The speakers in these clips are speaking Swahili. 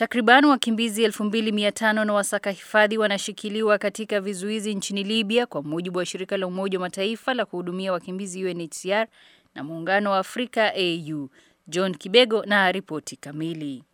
Takriban wakimbizi 2500 na wasaka hifadhi wanashikiliwa katika vizuizi nchini Libya kwa mujibu wa shirika la Umoja wa Mataifa la kuhudumia wakimbizi UNHCR na Muungano wa Afrika AU. John Kibego na ripoti kamili.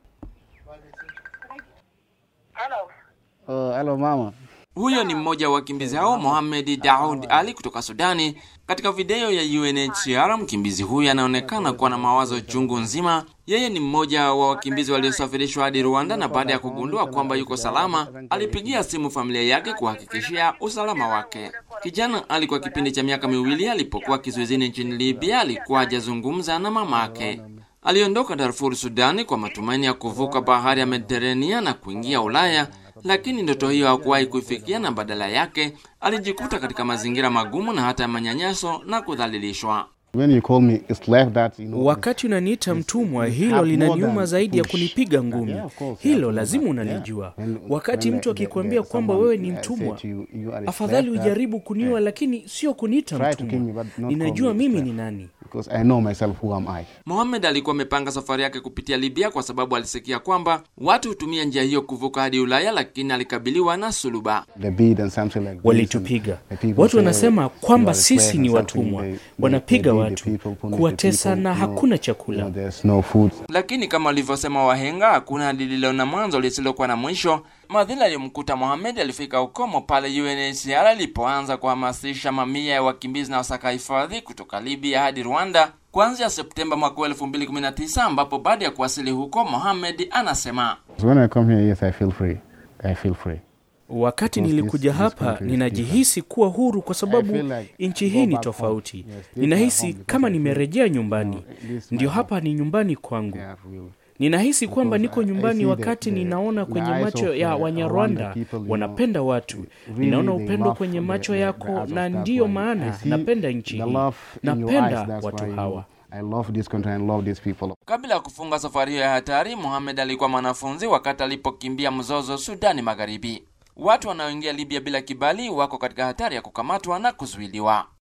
Oh, hello mama. Huyo ni mmoja wa wakimbizi hao Mohamed Daoud Ali kutoka Sudani. Katika video ya UNHCR, mkimbizi huyu anaonekana kuwa na mawazo chungu nzima. Yeye ni mmoja wa wakimbizi waliosafirishwa hadi Rwanda, na baada ya kugundua kwamba yuko salama, alipigia simu familia yake kuhakikishia usalama wake. Kijana alikuwa kipindi cha miaka miwili alipokuwa kizuizini nchini Libya, alikuwa hajazungumza na mamake. Aliondoka Darfur, Sudani, kwa matumaini ya kuvuka bahari ya Mediterania na kuingia Ulaya, lakini ndoto hiyo hakuwahi kuifikia, na badala yake alijikuta katika mazingira magumu na hata manyanyaso na kudhalilishwa. When you call me, it's left that, you know, Wakati unaniita mtumwa, hilo linaniuma zaidi ya kunipiga ngumi. Hilo lazima unalijua. Wakati mtu akikwambia kwamba wewe ni mtumwa, afadhali ujaribu kuniua, lakini sio kuniita Try to kill me, mtumwa. but not Ninajua call me mimi slave. ni nani. because I know myself who am I. Mohamed alikuwa amepanga safari yake kupitia Libya kwa sababu alisikia kwamba watu hutumia njia hiyo kuvuka hadi Ulaya, lakini alikabiliwa na suluba. The beat and something like this, Walitupiga. and the people Watu say, wanasema "You kwamba are a slave sisi ni and something." watumwa, They- they- wanapiga they beat watu, the people, punish the kuwatesa people, na you know, hakuna you chakula. know, there's no food. Lakini kama walivyosema wahenga, hakuna lililo na mwanzo lisilokuwa na mwisho. Madhila aliyomkuta Mohamed alifika ukomo pale UNHCR ilipoanza kuhamasisha mamia ya wakimbizi na wasaka hifadhi kutoka Libya hadi Rwanda kuanzia Septemba mwaka 2019, ambapo baada ya kuwasili huko, Mohamed anasema So when I come here, yes, I feel free. I feel free. Wakati Because nilikuja this- this hapa country is ninajihisi kuwa huru kwa sababu I feel like nchi go hii ni back tofauti. home. Yes, this Ninahisi my home kama because I feel- nimerejea nyumbani. this is Ndio my hapa ni nyumbani kwangu. Yeah, real. Ninahisi kwamba Because niko I- I nyumbani see the- wakati the- ninaona the kwenye eyes macho of, ya uh, Wanyarwanda Rwanda people, you know, wanapenda watu. really Ninaona they upendo love kwenye the- macho the- yako, the others, na that's ndiyo why I maana see napenda nchi the hii, love in your eyes, napenda that's watu why you- hawa. I love this country and love these people. Kabla ya kufunga safari hiyo ya hatari, Mohamed alikuwa mwanafunzi wakati alipokimbia mzozo Sudani Magharibi. Watu wanaoingia Libya bila kibali wako katika hatari ya kukamatwa na kuzuiliwa.